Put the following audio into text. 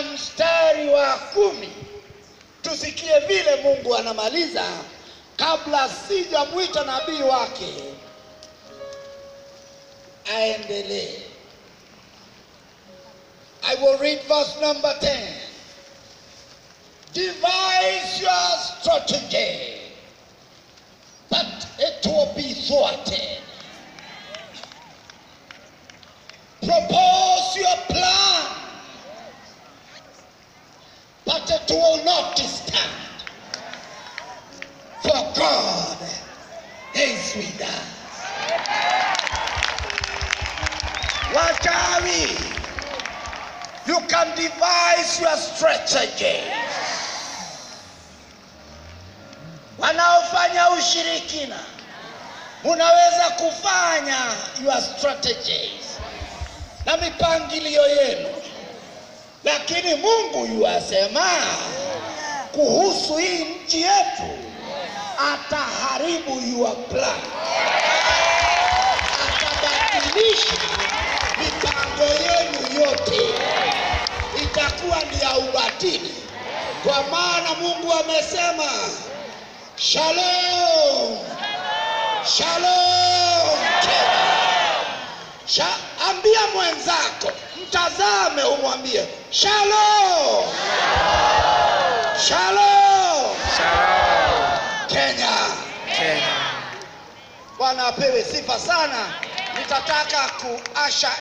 mstari wa kumi tusikie vile Mungu anamaliza kabla sijamwita nabii wake aendelee. I will read verse number 10. Devise your strategy, but it will be thwarted. Propose your plan, but it will not stand. For God is with us. Wachawi, you can devise your strategy. Wanaofanya ushirikina, munaweza kufanya your strategies na mipangilio yenu, lakini Mungu yuasema kuhusu hii nchi yetu, ataharibu your plan, atabadilisha mipango yenu yote, itakuwa ni ya ubatili, kwa maana Mungu amesema shalom, shalom Kenya. Sha, ambia mwenzako, mtazame, umwambie shalom, shalom Shalom, Kenya. Kenya. Bwana apewe sifa sana. Nitataka kuasha